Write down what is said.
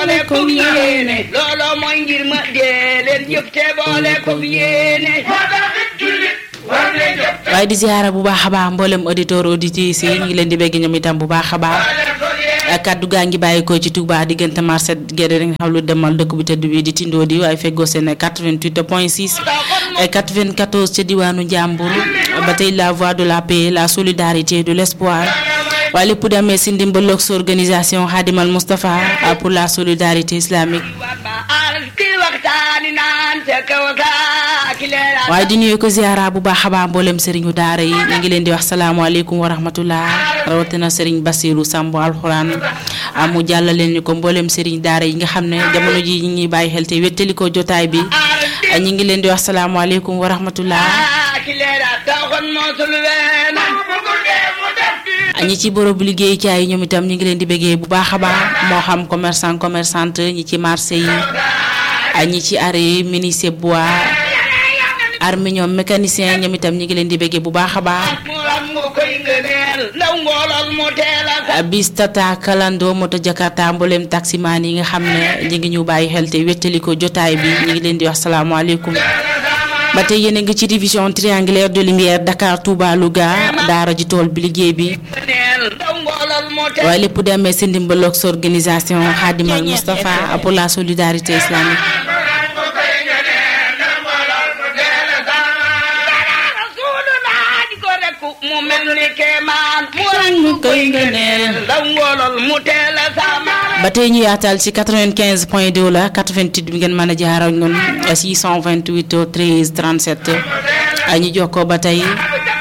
boole ko yéene looloo mooy ngir ma dee leen jëf te boole ko yéene waaye di ziara bu baax a baax mboolem auditeur auditrices yi ñu ngi leen di bégg ñoom itam bu baax a baax kaddu gaa ngi bàyyikoo ci Touba diggante marché Guédé rek nga xam lu demal dëkk bi tëdd bi di tindoo di waaye feggoo seen 88 point 6 94 ca diwaanu Njàmbur ba tey la voix de la paix la solidarité de l'espoir waaye lépp demee si ndimbalu sa organisation Khadimal Moustapha pour la solidarité islamique waaye di nuyu ko ziara bu baax a baax mboolem sëriñu daara yi ñu ngi leen di wax salaamaaleykum wa rahmatullah rawatina sëriñ Basiru Samb alxuraan mu jàllaleen ñu ko mboolem sëriñ daara yi nga xam ne jamono ji ñu ngi bàyyi xel te wettali ko jotaay bi ñu ngi leen di wax salaamaaleykum wa rahmatullah ñi ci bërëbu liggéeyukaay yi ñoom itam ñu ngi leen di bëggee bu baax a baax moo xam commerçant commerçante ñi ci marché yi ñi ci arrêt ministre bois arminium mécanicien ñoom itam ñu ngi leen di bëggee bu baax a baax bis tata kalando moto jakarta mboolem taximaan yi nga xam ne ñu ngi ñu bàyyi xel te wettali ko jotaay bi ñu ngi leen di wax salaamaaleykum ba tey yéen a ngi ci division triangulaire de lumière Dakar Touba Louga daara ji tool bi liggéey bi waaye lépp demee si ndimbaloog sa organisation Khadimal Moustapha pour la solidarité islamique mu mel ni kemaan mu rang mu koy ngëneel ndaw ngoolol mu teel a sama ba tey ñu yaatal ci 95 point 2 la 88 bi ngeen mën a jaar ak ñun 628 13 37 ay ñu jokkoo ba tey